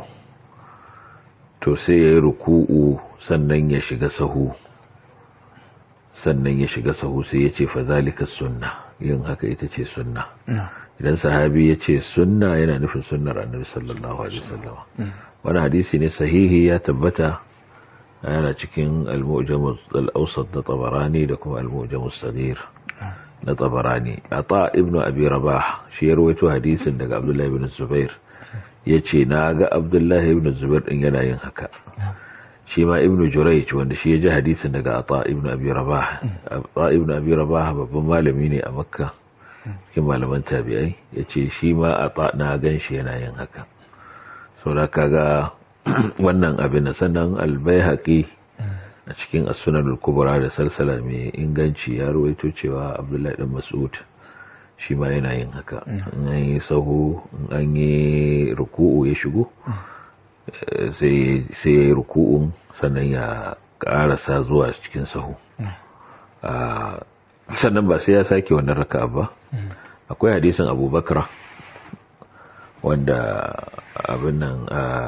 to sai ya yi ruku'u sannan ya shiga sahu sannan ya shiga sahu sai ya ce fazalika sunna yin haka ita ce sunna idan sahabi ya ce sunna yana nufin sunnar annabi sallallahu alaihi wasallam wani hadisi ne sahihi ya tabbata yana cikin al-mu'jam al-awsat da tabarani da kuma al-mu'jam as-saghir na tabarani ata ibnu abi rabah shi ya rawaito hadisin daga abdullahi ibn zubair yace na ga abdullahi ibn zubair din yana yin haka shi ma ibnu jurayj wanda shi ya ji hadisin daga ata ibnu abi rabah ata ibnu abi rabah babban malami ne a makka cikin malaman tabi'ai yace shi ma ata na gan shi yana yin haka saboda kaga wannan abin da sannan albayhaqi a cikin as-sunan al-kubra da salsala mai inganci ya rawaito cewa abdullahi dan mas'ud shi ma yana yin haka in an yi sahu in an yi ruku'u ya shigo sai ya yi ruku'un sannan ya karasa zuwa cikin sahu sannan ba sai ya sake wannan raka ba akwai hadisin abubakar wanda abin nan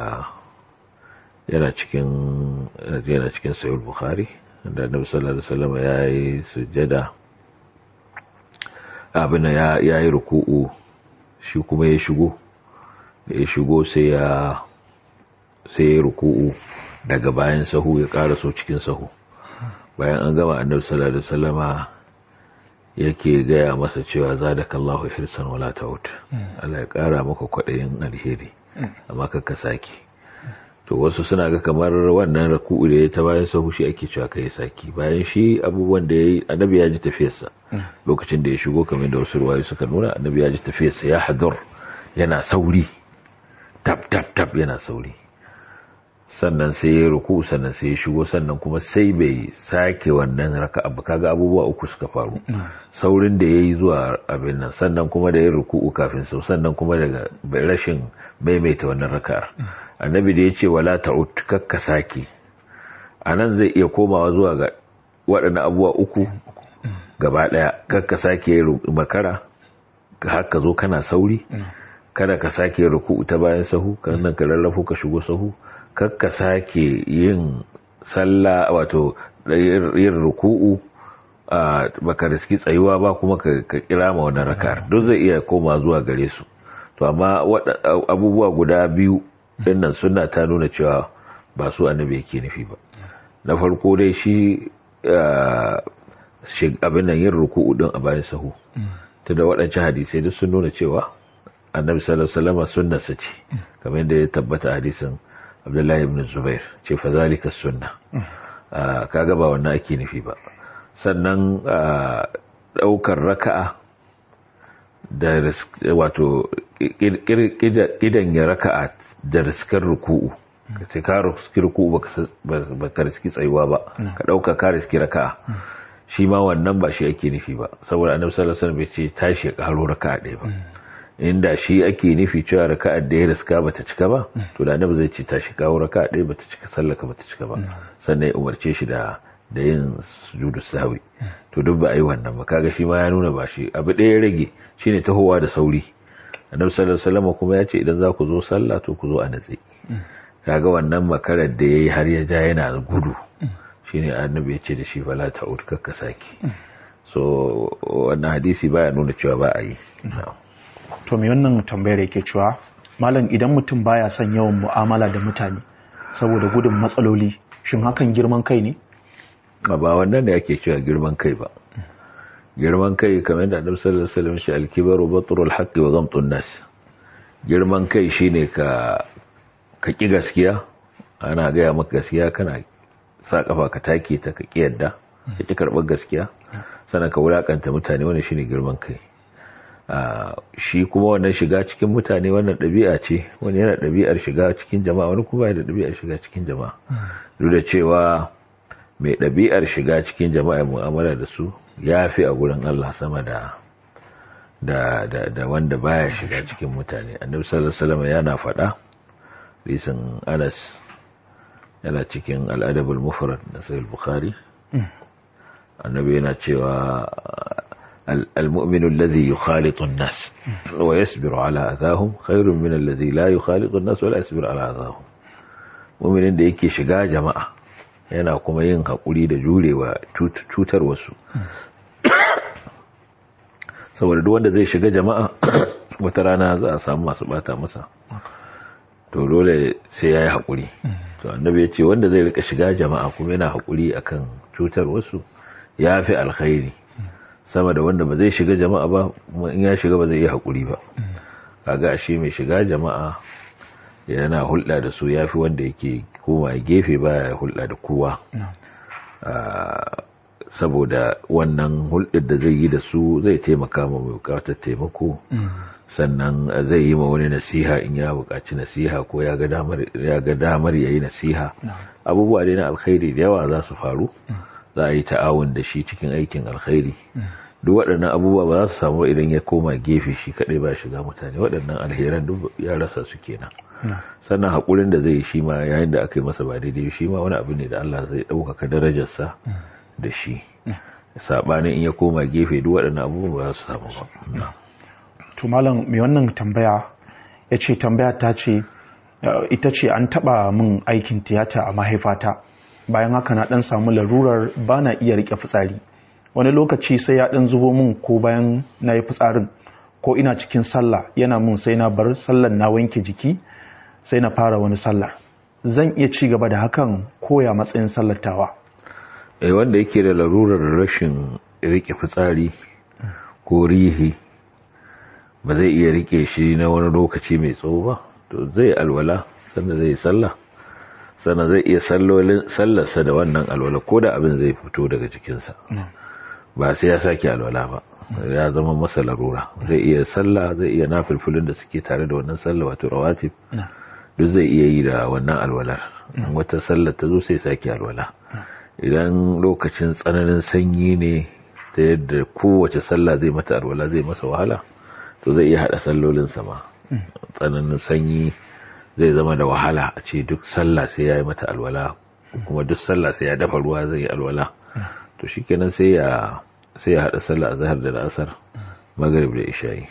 yana cikin yana cikin sayul bukhari da annabi sallallahu alaihi wasallam ya yi sujjada abin ya ya yi ruku'u shi kuma ya shigo da ya shigo sai ya sai ya ruku'u daga bayan sahu ya ƙara so cikin sahu bayan an gama annabi sallallahu alaihi wasallama yake gaya masa cewa zadakallahu hirsan wala taut Allah ya ƙara maka kwaɗayin alheri amma ka saki to wasu suna ga kamar wannan raku'u da ya ta bayan sahu shi ake cewa kai saki bayan shi abubuwan da yayi annabi ya ji tafiyarsa lokacin da ya shigo kamar da wasu ruwayoyi suka nuna annabi ya ji tafiyarsa ya hadur yana sauri tap tap tap yana sauri sannan sai ya ruku sannan sai ya shigo sannan kuma sai bai sake wannan raka'a ba kaga abubuwa uku suka faru saurin da yayi zuwa abin nan sannan kuma da ya ruku'u kafin sau sannan kuma daga rashin maimaita wannan raka'ar annabi da ya ce wala ta'ud kakka sake anan zai iya komawa zuwa ga waɗannan abubuwa uku gaba ɗaya kakka sake makara haka zo kana sauri kada ka sake ruku'u ta bayan sahu kan ka lallafo ka shigo sahu kakka sake yin sallah wato yin ruku'u a baka riski tsayuwa ba kuma ka kira ma wannan rakar duk zai iya koma zuwa gare su to amma abubuwa guda biyu dinnan sunna ta nuna cewa ba su annabi yake nufi ba na farko dai shi abin nan yin ruku'u din a bayan sahu ta da waɗancan hadisai duk sun nuna cewa annabi sallallahu alaihi wasallam sunnarsa ce kamar yadda ya tabbata hadisin Abdullahi ibn Zubair ce fa zalika sunna kaga ba wannan ake nufi ba sannan daukar raka'a da wato kidan ya raka'a da riskar ruku'u sai ka riski ruku'u ba ka riski tsayuwa ba ka dauka ka riski raka'a shi ma wannan ba shi ake nufi ba saboda annabi sallallahu alaihi wasallam bai ce tashi ya karo raka'a ɗaya ba inda shi ake nufi cewa raka'a da ya riska bata cika ba to da annabi zai ce tashi kawo raka'a ɗaya bata cika sallaka bata cika ba sannan ya umarce shi da da yin sujudu sahwi to duk ba a yi wannan ba kaga shi ma ya nuna ba shi abu ɗaya ya rage shine tahowa da sauri annabi sallallahu alaihi wasallam kuma ya ce idan za ku zo sallah to ku zo a natse kaga wannan makarar da yayi har ya ja yana gudu shine annabi ya ce da shi fala ta'ud kakka saki so wannan hadisi baya nuna cewa ba a yi to me wannan tambayar yake cewa malam idan mutum baya son yawan mu'amala da mutane saboda gudun matsaloli shin hakan girman kai ne ba wannan da yake cewa girman kai ba girman kai kamar da annabi sallallahu alaihi wasallam shi al-kibaru batrul haqqi wa ghamtun nas girman kai shine ka ka ki gaskiya ana gaya maka gaskiya kana sa kafa ka take ta ka kiyarda ka ki karbar gaskiya sannan ka wulakanta mutane wannan shine girman kai shi kuma wannan shiga cikin mutane wannan ɗabi'a ce wani yana ɗabi'ar shiga cikin jama'a wani kuma yana ɗabi'ar shiga cikin jama'a duk da cewa mai ɗabi'ar shiga cikin jama'a mu'amala da su ya fi a gurin Allah sama da da da da wanda baya shiga cikin mutane annabi sallallahu alaihi wasallam yana faɗa risin Anas yana cikin al-adabul mufrad na sahih bukhari annabi yana cewa المؤمن الذي يخالط الناس ويصبر على أذاهم خير من الذي لا يخالط الناس ولا يصبر على أذاهم مؤمن da yake shiga jama'a yana kuma yin haƙuri da jurewa cutar wasu saboda duk wanda zai shiga jama'a wata rana za a samu masu bata masa to dole sai ya yi haƙuri to annabi ya ce wanda zai rika shiga jama'a kuma yana haƙuri akan cutar wasu ya fi alkhairi sama da wanda ba zai shiga jama'a ba in ya shiga ba zai yi haƙuri ba kaga shi mai shiga jama'a yana hulɗa da su yafi wanda yake koma gefe baya hulɗa da kowa saboda wannan hulɗar da zai yi da su zai taimaka ma mai bukatar taimako sannan zai yi ma wani nasiha in ya buƙaci nasiha ko ya ga damar ya yi nasiha abubuwa dai na alkhairi da yawa za su faru za a yi ta'awun da shi cikin aikin alkhairi duk waɗannan abubuwa ba za su samu idan ya koma gefe shi kaɗai ba shiga mutane waɗannan alheran duk ya rasa su kenan sannan haƙurin da zai yi shi ma yayin da aka yi masa ba daidai shi ma wani abu ne da Allah zai ɗaukaka darajarsa da shi saɓanin in ya koma gefe duk waɗannan abubuwa ba za su samu ba to malam mai wannan tambaya ya ce tambaya ta ce ita ce an taɓa min aikin tiyata a mahaifata bayan haka na ɗan samu larurar ba na iya riƙe fitsari wani lokaci sai ya ɗan zubo min ko bayan na yi fitsarin ko ina cikin sallah yana mun sai na bar sallan na wanke jiki sai na fara wani sallah zan iya ci gaba da hakan koya matsayin sallatawa eh wanda yake da larurar rashin rike fitsari ko rihi ba zai iya rike shi na wani lokaci mai tsawo ba to zai alwala sannan zai sallah sannan zai iya sallarsa da wannan alwala ko da abin zai fito daga jikinsa ba sai ya sake alwala ba ya zama masa larura zai iya sallah zai iya nafilfilin da suke tare da wannan sallah wato rawatib duk zai iya yi da wannan alwalar wata sallar ta zo sai sake alwala idan lokacin tsananin sanyi ne ta yadda kowace sallah zai mata alwala zai masa wahala to zai iya hada sallolin sama tsananin sanyi zai zama da wahala a ce duk sallah sai ya yi mata alwala kuma duk sallah sai ya dafa ruwa zai yi alwala to shikenan sai ya sai ya hada sallah azhar da asar maghrib da isha'i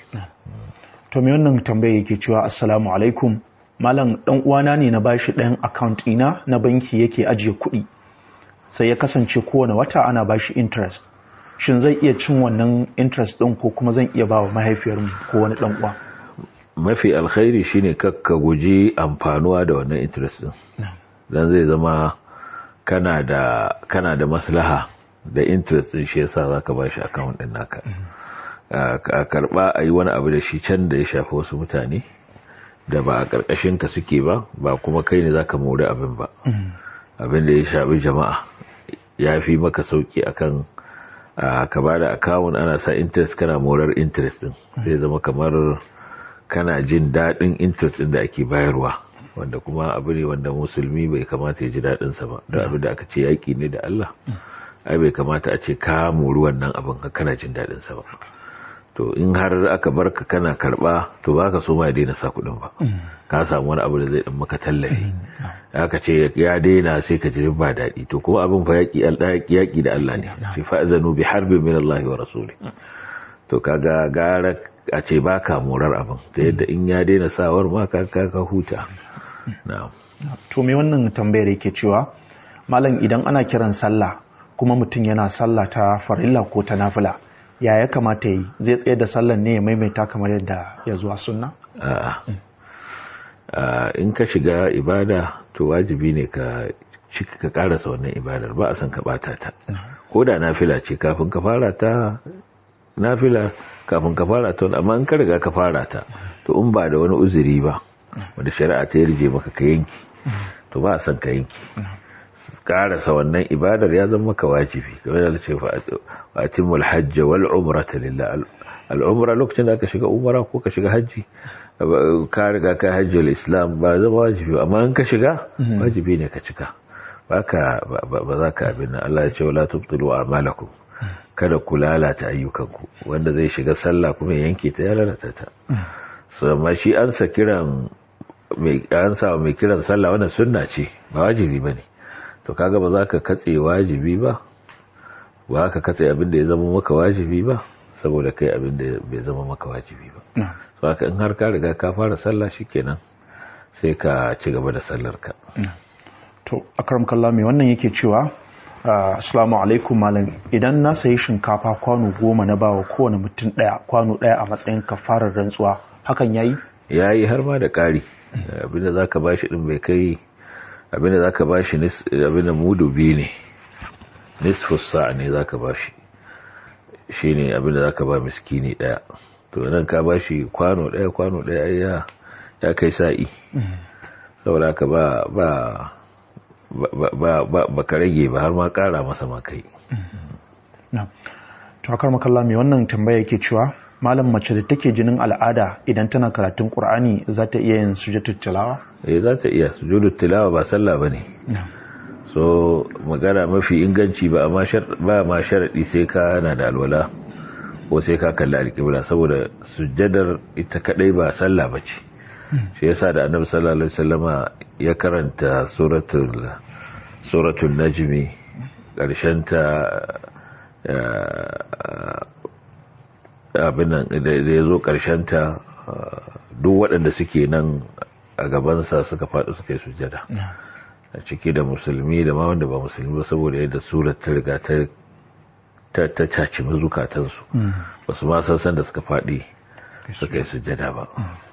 to me wannan tambaye yake cewa assalamu alaikum malam dan uwana ne na bashi ɗayan account ina na banki yake ajiye kuɗi sai ya kasance kowane wata ana bashi interest shin zai iya cin wannan interest ɗin ko kuma zan iya bawa mahaifiyarmu ko wani ɗan uwa mafi alkhairi shine kakka guji amfanuwa da wannan interest din dan zai zama kana da kana da maslaha da interest din shi yasa zaka bashi account din naka a karba a yi wani abu da shi can da ya shafi wasu mutane da ba a ƙarƙashin ka suke ba ba kuma kai ne zaka mori abin ba abin da ya shafi jama'a ya fi maka sauki akan ka ba da akawun ana sa interest kana morar interest din sai zama kamar kana jin daɗin interest din da ake bayarwa wanda kuma abu ne wanda musulmi bai kamata ya ji daɗinsa ba da abin da aka ce yaƙi ne da Allah ai bai kamata a ce ka mori wannan abin kana jin daɗinsa ba to in har aka bar ka kana karba to baka so ma ya daina sa kuɗin ba ka samu wani abu da zai dan maka tallafi aka ce ya daina sai ka ji ba daɗi to kuma abin fa yaki yaki da Allah ne shi fa'zanu bi harbin min Allah wa rasuli to kaga gara a ce baka morar abin ta yadda in ya daina sawar ma ka ka huta na'am to me wannan tambayar yake cewa malam idan ana kiran sallah kuma mutum yana sallah ta farilla ko ta nafila ya ya kamata yi zai tsaye da sallan ne ya maimaita kamar yadda ya zuwa sunna? in ka shiga ibada to wajibi ne ka cika ka karasa wannan ibadar ba a san ka bata ta ko da nafila ce kafin ka fara ta nafila kafin ka fara ta amma in ka riga ka fara ta to in ba da wani uzuri ba wanda shari'a ta yarje maka ka yanki to ba a san ka yanki karasa wannan ibadar ya zama maka wajibi game da ce fatimul hajj wal umrata lillah al umra lokacin da ka shiga umra ko ka shiga hajji ka riga ka hajji al islam ba zama wajibi amma in ka shiga wajibi ne ka cika baka ba za ka abin Allah ya ce wala tubtilu a'malakum kada ku lalata ayyukanku wanda zai shiga sallah kuma yanke ta ya lalata ta so amma shi an sa kiran mai an sa mai kiran sallah wannan sunna ce ba wajibi bane to kaga ba za ka katse wajibi ba ba ka katse abin da ya zama maka wajibi ba saboda kai abin da bai zama maka wajibi ba so haka in har ka riga ka fara sallah shikenan sai ka ci gaba da sallar ka to akram kallah mai wannan yake cewa assalamu alaikum malam idan na sayi shinkafa kwano goma na bawa kowane mutum daya kwano daya a matsayin kafarar rantsuwa hakan yayi yayi har ma da ƙari abinda zaka bashi din bai kai abinda za ka ba shi abinda mudu biyu ne nisfus sa'a ne za ka ba shi shi ne abinda za ka ba miskini daya to nan ka ba shi kwano daya kwano daya ya kai sa'i saboda ka ba ba ba ka rage ba har ma kara masa ma kai to akar makalla mai wannan tambaya yake cewa malam mace da take jinin al'ada idan tana karatun qur'ani za ta iya yin sujudul tilawa eh za ta iya sujudul tilawa ba sallah bane so magana mafi inganci ba amma ba ma sharadi sai ka na da alwala ko sai ka kalli alƙibla saboda sujjadar ita kadai ba sallah bace shi yasa da annabi sallallahu alaihi wasallama ya karanta suratul suratul najmi karshen ta abinan da ya zo ta duk waɗanda suke nan a gabansa suka faɗi suka yi sujada a ciki da musulmi da ma wanda ba musulmi ba saboda yadda surat ta riga ta ta caci zukatansu ba su ma san da suka faɗi suka yi sujada ba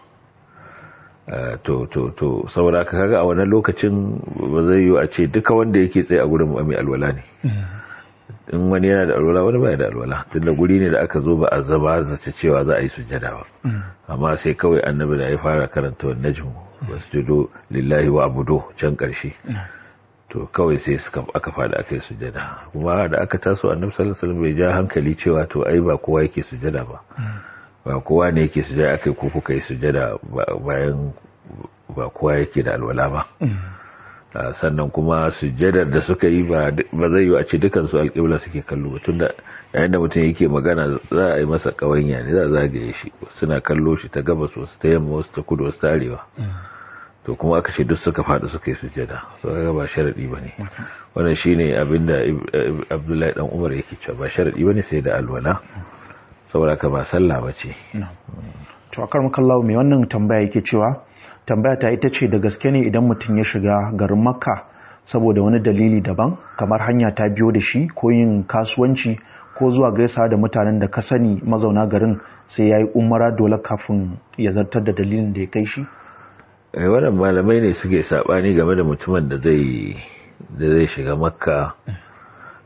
to to to saboda ka kaga a wannan lokacin ba zai yi a ce duka wanda yake tsaye a gurin mai alwala ne in wani yana da alwala wani baya da alwala tunda guri ne da aka zo ba a zaba zace cewa za a yi sujjada ba amma sai kawai annabi da ya fara karanta wa najmu wasjudu lillahi wa abudu can karshe to kawai sai suka aka fada aka yi sujjada kuma da aka taso annabi sallallahu alaihi wasallam bai ja hankali cewa to ai ba kowa yake sujjada ba ba kowa ne yake sujjada akai ko kuka yi sujjada bayan ba kowa yake da alwala ba sannan kuma sujjadar da suka yi ba zai yi a ce dukansu alƙibla suke kallo tun da yayin da mutum yake magana za a yi masa ƙawanya ne za a zagaye shi suna kallo shi ta gabas wasu ta yamma wasu ta kudu wasu ta arewa to kuma aka ce duk suka faɗi suka yi sujjada so kaga ba sharadi ba ne wannan shine abin da abdullahi dan umar yake cewa ba sharadi ba ne sai da alwala saboda ka ba sallah ba ce to akar makallawo mai wannan tambaya yake cewa tambaya ta ita ce da gaske ne idan mutum ya shiga garin makka saboda wani dalili daban kamar hanya ta biyo da shi ko yin kasuwanci ko zuwa gaisa da mutanen da ka sani mazauna garin sai ya yi umara dole kafin ya zartar da dalilin da ya kai shi wannan malamai ne suke sabani game da mutumin da zai da zai shiga makka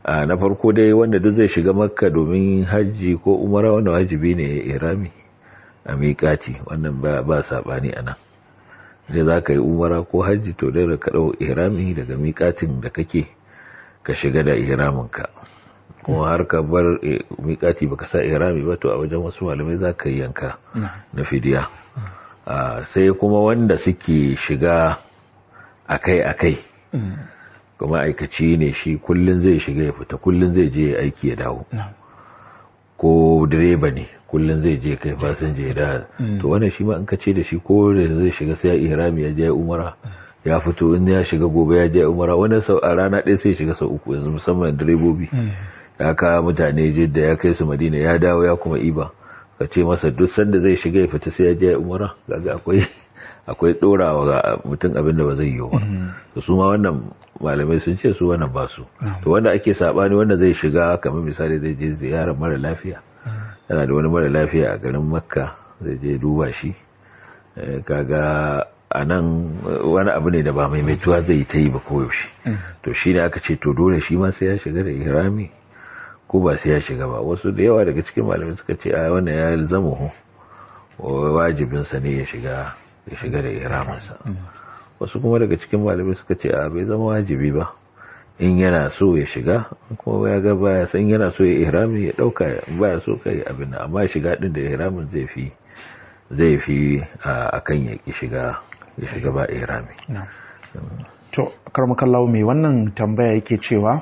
a na farko dai wanda duk zai shiga makka domin hajji ko umara wanda wajibi ne ya irami a miƙati wannan ba saɓani a nan da za ka yi umara ko hajji to dai da ka ɗau irami daga miƙatin da kake ka shiga da iraminka kuma har ka bar miƙati baka sa irami ba to a wajen wasu malamai za ka yi yanka na fidiya sai kuma wanda suke shiga akai-akai kuma aikaci ne shi kullum zai shiga ya fita kullum zai je aiki ya dawo ko direba ne kullum zai je kai fasinja ya da to wannan shi ma in ka ce da shi ko da zai shiga sai ya ihrami ya je umara ya fito in ya shiga gobe ya je umara wani sau a rana ɗaya sai shiga sau uku yanzu musamman direbobi ya kawo mutane jidda ya kai su madina ya dawo ya kuma iba ka ce masa duk sanda zai shiga ya fita sai ya je umara kaga akwai akwai dorawa ga mutum abin da ba zai yi ba to su ma wannan malamai sun ce su wannan ba su to wanda ake sabani wanda zai shiga kamar misali zai je ziyarar mara lafiya yana da wani mara lafiya a garin makka zai je duba shi kaga a nan wani abu ne da ba maimaituwa zai ta yi ba koyaushe to shi ne aka ce to dole shi ma sai ya shiga da ihrami ko ba sai ya shiga ba wasu da yawa daga cikin malamai suka ce a wannan ya zama wajibinsa ne ya shiga ya shiga da ihraminsa wasu kuma daga cikin malamai suka ce a bai zama wajibi ba in yana so ya shiga kuma ya ga baya san yana so ya ihrami ya dauka baya so kai abin nan amma shiga din da ihramin zai fi zai fi akan ya ki shiga ya shiga ba ihrami to karmakallawo mai wannan tambaya yake cewa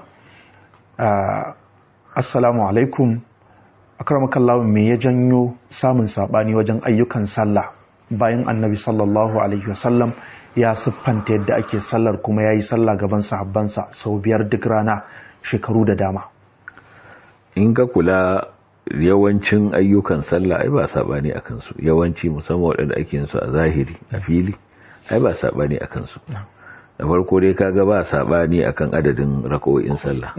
assalamu alaikum akramakallahu me ya janyo samun sabani wajen ayyukan sallah bayan annabi sallallahu alaihi wasallam ya siffanta yadda ake sallar kuma ya yi sallah gaban sahabbansa sau biyar duk rana shekaru da dama in ka kula yawancin ayyukan sallah ai ba sabani a kansu yawanci musamman waɗanda ake yin su a zahiri a fili ai ba sabani a kansu da farko dai kaga ba sabani akan adadin raka'o'in sallah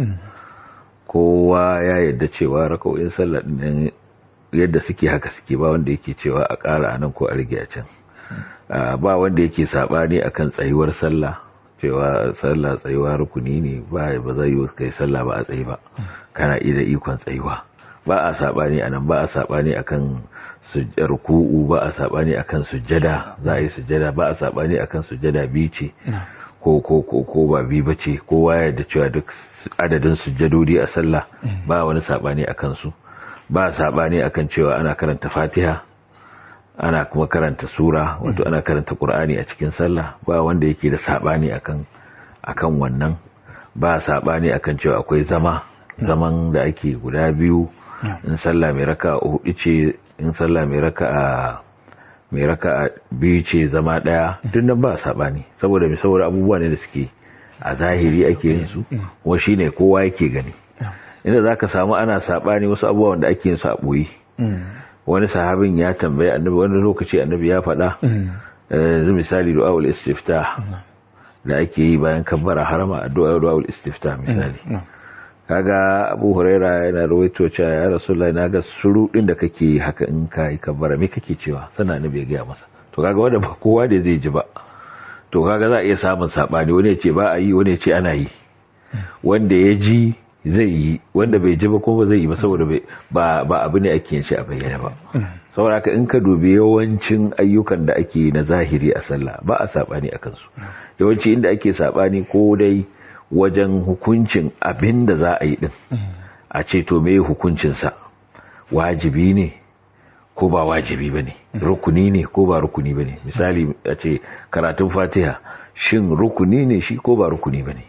kowa ya yadda cewa raka'o'in sallah din yadda suke haka suke ba wanda yake cewa a ƙara anan ko a rage a can ba wanda yake sabani akan tsayuwar sallah cewa sallah tsayuwa rukuni ne ba ba zai yi kai sallah ba a tsayi ba kana iya ikon tsayuwa ba a sabani anan ba a sabani akan ruku'u ba a sabani akan sujjada za a yi sujjada ba a sabani akan sujjada biyu ce ko ko ko ko ba bi bace kowa ya da cewa duk adadin sujjadodi a sallah ba wani sabani akan su ba sabani akan cewa ana karanta Fatiha ana kuma karanta sura wato ana karanta Qur'ani a cikin sallah ba wanda yake da sabani akan akan wannan ba sabani akan cewa akwai zama zaman da ake guda biyu in sallah mai raka hudu ce in sallah mai raka mai raka biyu ce zama daya duk nan ba sabani saboda mai saboda abubuwa ne da suke a zahiri ake yin su kuma shine kowa yake gani inda zaka samu ana sabani wasu abubuwan da ake yin su a boye wani sahabin ya tambaye annabi wani lokaci annabi ya faɗa yanzu misali du'aul istiftah da ake yi bayan kabbara harama addu'a du'aul istiftah misali kaga Abu Huraira yana rawaito cewa ya Rasulullahi naga surudin da kake haka in kai kabbara me kake cewa sana annabi ya ga masa to kaga wanda ba kowa da zai ji ba to kaga za a iya samun sabani wani ya ce ba a yi wani ya ce ana yi wanda ya ji zai yi wanda bai ji ba kuma ba zai yi ba saboda ba ba abu ne ake yin shi a bayyana ba saboda haka in ka dubi yawancin ayyukan da ake na zahiri a sallah ba a sabani a kansu yawanci inda ake sabani ko dai wajen hukuncin abin da za a yi din a ce to me hukuncinsa wajibi ne ko ba wajibi ba ne rukuni ne ko ba rukuni ba ne misali a ce karatun fatiha shin rukuni ne shi ko ba rukuni ba ne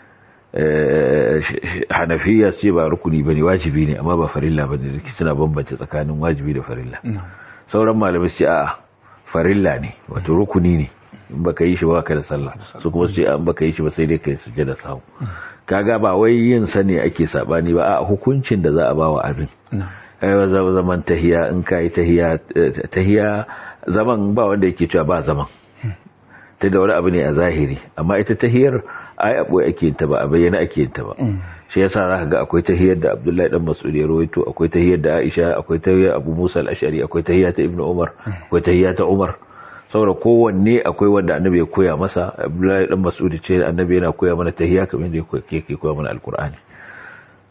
hanafiya ce ba rukuni ba ne wajibi ne amma ba farilla ba ne suna bambance tsakanin wajibi da farilla sauran malamai ce a'a farilla ne wato rukuni ne in baka yi shi ba ka da sallah su kuma su ce an baka yi shi ba sai dai kai sujjada sahu kaga ba wai yin sa ne ake sabani ba a hukuncin da za a ba wa abin ai zaman tahiya in kai tahiya tahiya zaman ba wanda yake cewa ba zaman ta da wani abu ne a zahiri amma ita tahiyar ai abu ake ta ba a bayyana ake ta ba shi yasa zaka ga akwai tahiyar da Abdullahi dan Mas'ud ya rawaito akwai tahiyar da Aisha akwai tahiyar Abu Musa al-Ash'ari akwai tahiyar ta Ibn Umar akwai tahiyar ta Umar saboda kowanne akwai wanda annabi ya koya masa Abdullahi dan Mas'ud ce annabi yana koya mana tahiyya kamar yadda yake koya mana alkur'ani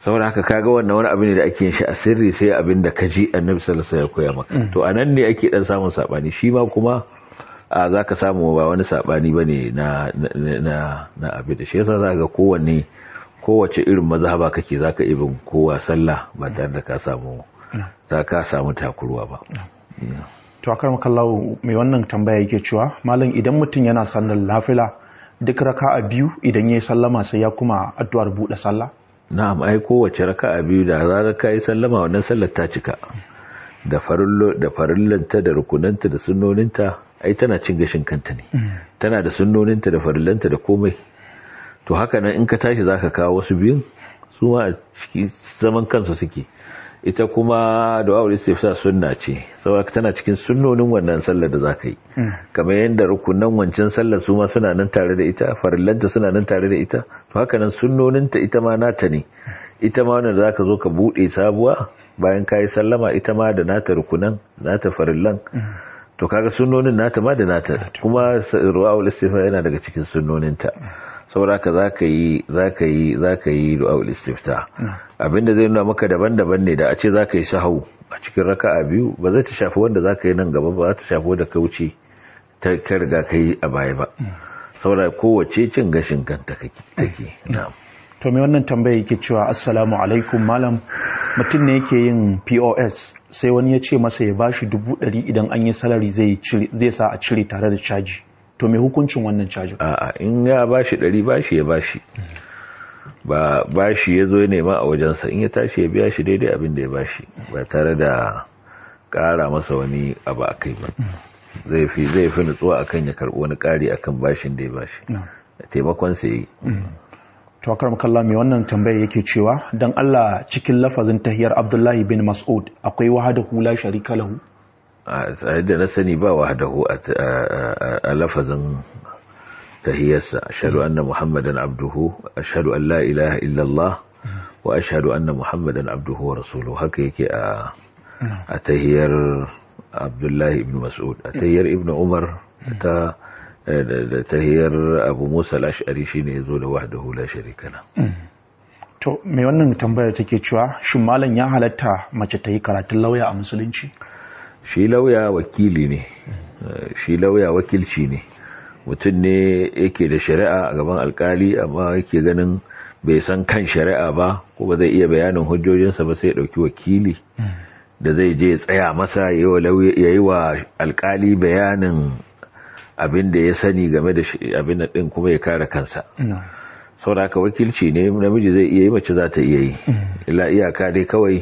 saboda haka kaga wannan wani abu ne da ake yin shi a sirri sai abin da ka ji annabi sallallahu alaihi wasallam ya koya maka to anan ne ake dan samun sabani shi ma kuma a zaka samu ba wani sabani bane na na na abin da shi yasa zaka ga kowanne kowace irin mazhaba kake zaka ibin kowa sallah ba tare da ka samu za ka samu takurwa ba to akar makallahu mai wannan tambaya yake cewa malam idan mutum yana sallar lafila duk raka'a biyu idan yayi sallama sai ya kuma addu'ar bude sallah na'am ai kowace raka'a biyu da zarar ka yi sallama wannan sallar ta cika da farillo da farillanta da rukunanta da sunnoninta ai tana cin gashin kanta ne tana da sunnoninta da farillanta da komai to haka nan in ka tashi zaka kawo wasu biyun su ma ciki zaman kansu suke ita kuma du'a'ul istifsa sunna ce saboda tana cikin sunnonin wannan sallar da zaka yi kamar yadda rukunan wancan sallar su ma suna nan tare da ita farillanta suna nan tare da ita to haka nan sunnoninta ita ma nata ne ita ma wannan zaka zo ka bude sabuwa bayan kayi sallama ita ma da nata rukunan nata farillan to kaga sunnonin nata ma da nata kuma du'a'ul istifsa yana daga cikin sunnoninta saboda ka zaka yi zaka yi zaka yi du'a'ul istifta abinda zai nuna maka daban-daban ne da a ce zaka yi sahau a cikin raka'a biyu ba zai ta shafi wanda zaka yi nan gaba ba za ta shafi wanda ka wuce ta ka riga ka yi a baya ba saboda kowace cin gashin kanta take na'am to me wannan tambaya yake cewa assalamu alaikum malam mutum ne yake yin POS sai wani ya ce masa ya bashi dubu ɗari idan an yi salari zai sa a cire tare da caji to me hukuncin wannan cajin a'a in ya bashi ɗari bashi ya bashi ba bashi ya zo ya nema a wajensa in ya tashi ya biya shi daidai abin da ya bashi ba tare da ƙara masa wani abu a kai ba zai fi zai fi nutsuwa akan ya karɓi wani ƙari akan bashin da ya bashi taimakon sa yi to akar makalla mai wannan tambaya yake cewa dan Allah cikin lafazin tahiyar Abdullahi bin Mas'ud akwai wahadahu la sharika lahu a da na sani ba wahadahu a lafazin tahiyarsa ashhadu anna muhammadan abduhu ashhadu an la ilaha illallah wa ashhadu anna muhammadan abduhu wa rasuluhu haka yake a a tahiyar Abdullahi ibn Mas'ud a tahiyar Ibn Umar ta da tahiyar Abu Musa al-Ash'ari shine yazo da wahdahu la sharika la to me wannan tambayar take cewa shin malam ya halatta mace ta yi karatun lauya a musulunci shi lauya wakili ne shi lauya wakilci ne mutum ne yake da shari'a a gaban alkali amma yake ganin bai san kan shari'a ba ko ba zai iya bayanin hujjojinsa ba sai ya dauki wakili da zai je ya tsaya masa ya yi wa alkali bayanin abin da ya sani game da abin da din kuma ya kare kansa sauraka wakilci ne namiji zai iya yi mace za ta iya yi ila iyaka dai kawai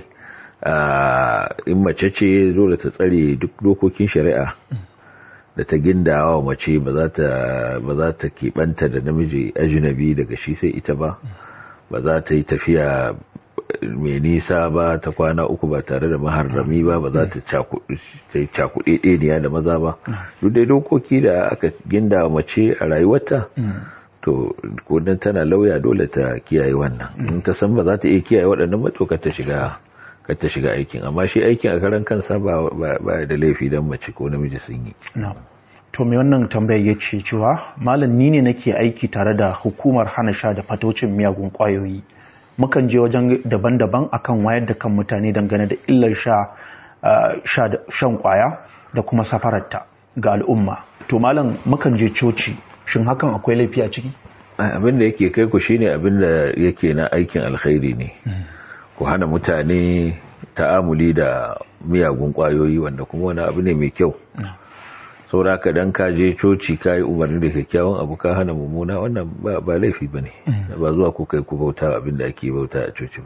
in mace ce dole ta tsare duk dokokin shari'a da ta gindawa wa mace ba za ta keɓanta da namiji ajinabi daga shi sai ita ba ba za ta yi tafiya mai nisa ba ta kwana uku ba tare da maharrami ba ba za ta yi cakuɗe ɗeniya da maza ba duk dai dokoki da aka ginda mace a rayuwarta to kodin tana lauya dole ta kiyaye wannan in ta san ba za ta iya kiyaye waɗannan matokar ta shiga kar ta shiga aikin amma shi aikin a karan kansa ba da laifi don mace ko namiji sun yi to mai wannan tambayar ya ce cewa malam ni ne nake aiki tare da hukumar hana sha da fatocin miyagun kwayoyi mukan je wajen daban-daban akan wayar da kan mutane dangane da illar sha shan kwaya da kuma safararta ga al'umma to malam mukan je coci shin hakan akwai laifi a ciki abin da yake kai ku shine abin da yake na aikin alkhairi ne ku hana mutane ta'amuli da miyagun kwayoyi wanda kuma wani abu ne mai kyau saura ka dan ka je coci ka yi umarni da kyakkyawan abu ka hana mummuna wannan ba laifi ba ne ba zuwa ku kai ku bauta abin da ake bauta a coci ba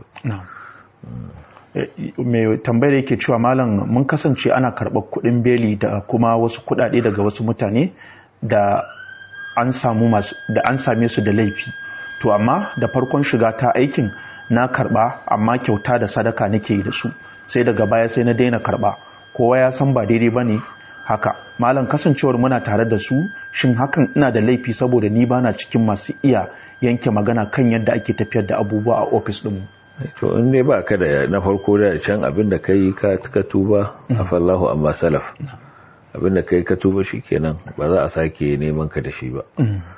mai tambayar yake cewa malam mun kasance ana karɓar kuɗin beli da kuma wasu kuɗaɗe daga wasu mutane da an samu masu da an same su da laifi to amma da farkon shiga ta aikin na karɓa amma kyauta da sadaka nake yi da su sai daga baya sai na daina karɓa kowa ya san ba daidai ba ne haka malam kasancewar muna tare da su shin hakan ina da laifi saboda ni bana cikin masu iya yanke magana kan yadda ake tafiyar da abubuwa a ofis ɗinmu to in dai ba ka da na farko da can abin da kai ka ka tuba afallahu amma salaf abin da kai ka tuba shikenan ba za a sake neman ka da shi ba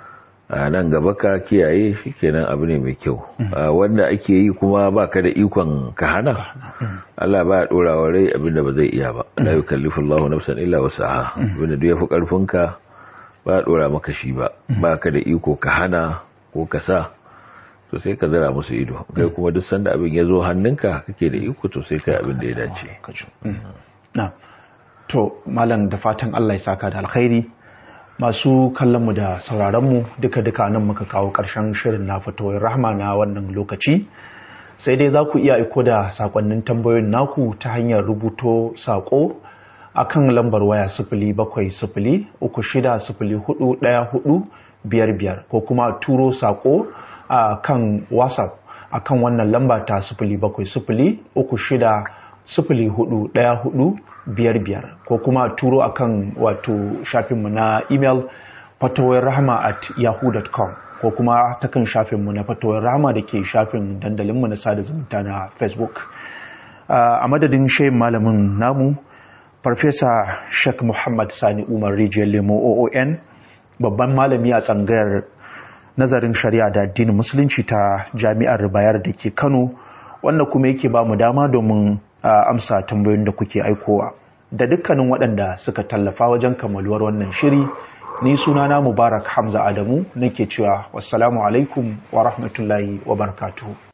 a nan gaba ka kiyaye shikenan abu ne mai kyau wanda ake yi kuma baka da ikon ka hana Allah ba ya dora wa rai abinda ba zai iya ba la yukallifu Allahu nafsan illa wus'aha abinda duk yafi karfin ka ba ya dora maka shi ba baka da iko ka hana ko ka sa to sai ka zara musu ido kai kuma duk sanda abin ya zo hannunka kake da iko to sai kai abin da ya dace na to malam da fatan Allah ya saka da alkhairi masu kallonmu da sauraronmu duka-duka nan muka kawo ƙarshen shirin na fitowar rahma na wannan lokaci sai dai za ku iya aiko da sakonnin tambayoyin naku ta hanyar rubuto sako a kan lambar waya sifili bakwai sifili uku shida sifili hudu ɗaya hudu biyar biyar ko kuma turo sako a kan whatsapp a kan wannan lamba ta sifili bakwai sifili uku shida sifili hudu ɗaya hudu biyar biyar ko kuma turo akan wato shafinmu na email fatawar rahama at yahoo.com ko kuma ta kan shafinmu na fatawar rahama da ke shafin dandalinmu na sada zumunta na facebook a madadin shayin malamin namu farfesa sheikh muhammad sani umar rijiyar lemo oon babban malami a tsangayar nazarin shari'a da addinin musulunci ta jami'ar bayar da ke kano wanda kuma yake ba mu dama domin a amsa tambayoyin da kuke aikowa da dukkanin waɗanda suka tallafa wajen kammaluwar wannan shiri ni sunana mubarak hamza adamu nake cewa wassalamu alaikum wa rahmatullahi wa barakatuhu